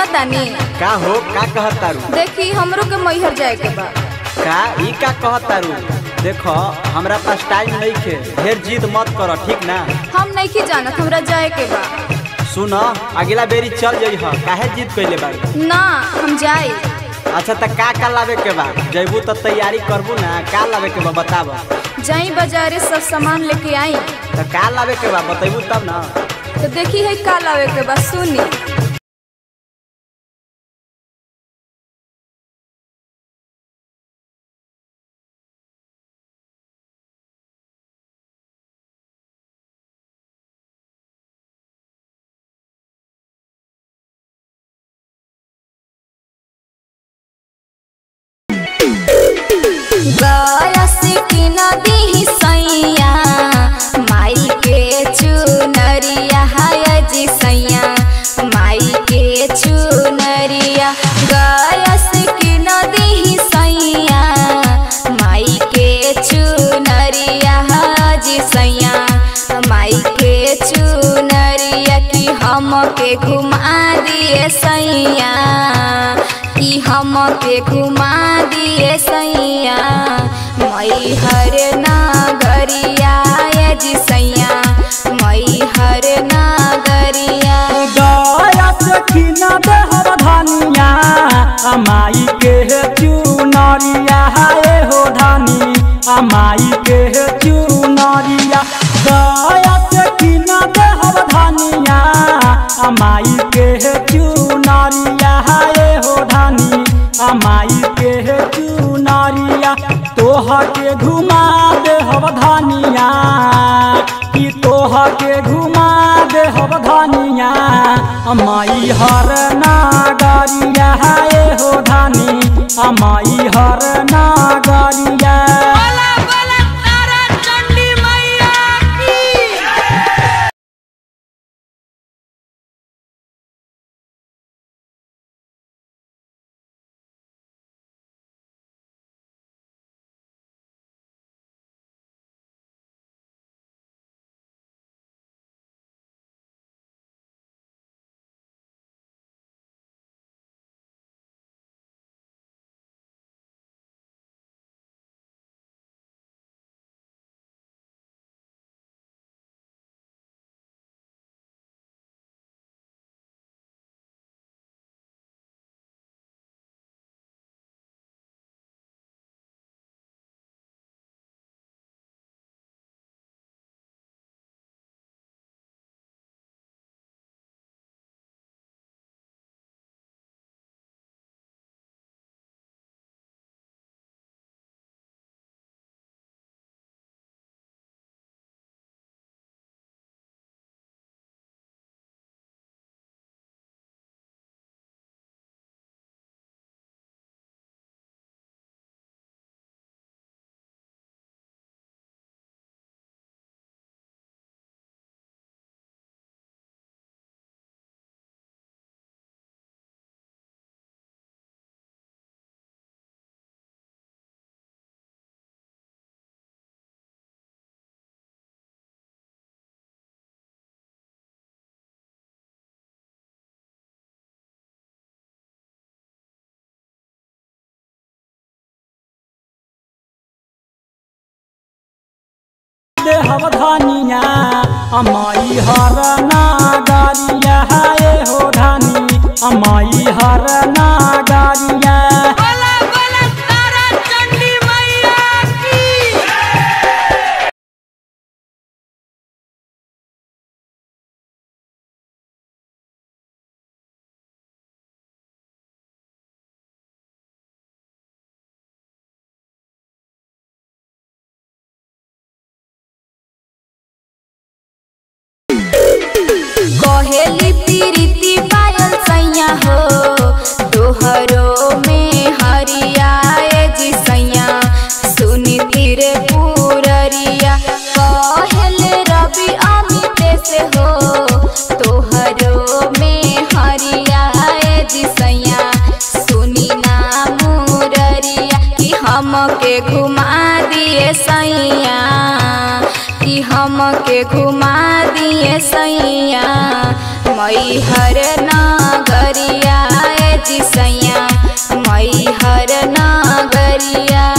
सुना तानी का हो का कहत तारू देखी हमरो के मैहर जाए के बा का ई का कहत तारू देखो हमरा पास टाइम नहीं खे ढेर जिद मत कर ठीक ना हम नहीं जानत हमरा जाए के बा सुन अगला बेरी चल जाइ ह काहे जिद कइले बाड़ी ना हम जाए अच्छा त का का लावे के बा जइबू त तैयारी करबू ना का लावे के बा बताब जाई बाजारे सब सामान लेके आई त का लावे के बा बतैबू तब ना तो देखी है का लावे के बा सुनी गरस की नदी सैया माई के चुनरिया हाय जी सैया माई के चुनरिया गरस की नदी सैया माई के चुनरिया हाजी सैया माई के चुनरिया की हम के घुमा दिए सैया कि हम के घुमा दिए सैया मई हर नागरिया ये जी सैया मई हर नागरिया गया से किना देहर धनिया अमाई के चुनरिया हाय हो धनी अमाई के चुनरिया गया से किना देहर धनिया अमाई के चुनरिया हाय हो धनी अमाई के चुनरिया तोह के घुमा देहर धनिया कि तोह के घुमा देहर धनिया अमाई हर नागरिया हाय हो धनी अमाई हर नागरिया देहर धनिया अमाई हर नागरिया हाय हो धनी अमाई हर नागरिया कहेली प्रीति पायल सैया हो दोहरो में हरियाए जी सैया सुनी तीर पूररिया कहल रवि अमित से हो तोहरो में हरियाए जी सैया सुनी ना मुररिया कि हम के घुमा दिए सैया कि हम के घुमा दिए सैया मई हर नागरिया जी सैया मई हर नागरिया